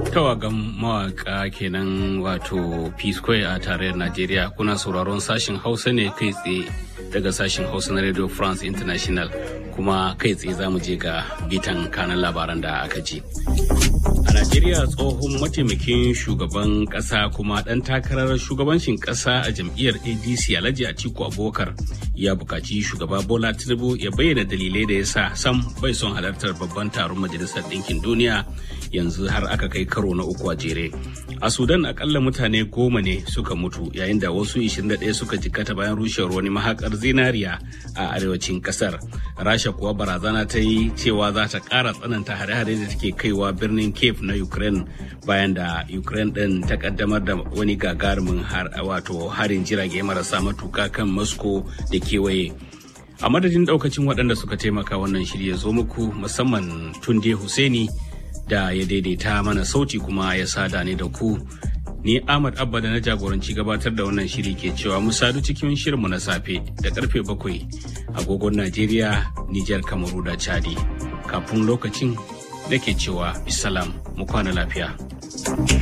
tawagan mawaka kenan wato p square a tarayyar najeriya kuna sauraron sashen hausa ne kai tsaye daga sashen hausa na radio france international kuma kai tsaye za mu je ga bitan kanan labaran da aka ji a najeriya tsohon mataimakin shugaban kasa kuma dan takarar shugabancin kasa a jam'iyyar adc alhaji atiku abubakar ya bukaci shugaba bola tinubu ya bayyana dalilai da ya sa sam bai son halartar babban taron majalisar ɗinkin duniya yanzu har aka kai karo na uku a jere a sudan akalla mutane goma ne suka mutu yayin da wasu 21 suka jikkata bayan rushewar wani mahakar zinariya a arewacin kasar rasha kuwa barazana ta yi cewa za ta ƙara tsananta hare-hare da take kaiwa birnin cape na ukraine bayan da ukraine ɗin ta kaddamar da wani gagarumin wato harin jirage marasa matuka kan moscow da kewaye a madadin daukacin waɗanda suka taimaka wannan shirya zo muku musamman tunde Hussaini da ya daidaita mana sauti kuma ya sada ni da ku ni ahmad abba da na jagoranci gabatar da wannan shiri ke cewa mu sadu cikin shirinmu na safe da karfe bakwai agogon najeriya nijar kamaru da chadi kafin lokacin da ke cewa bisalam mu kwana lafiya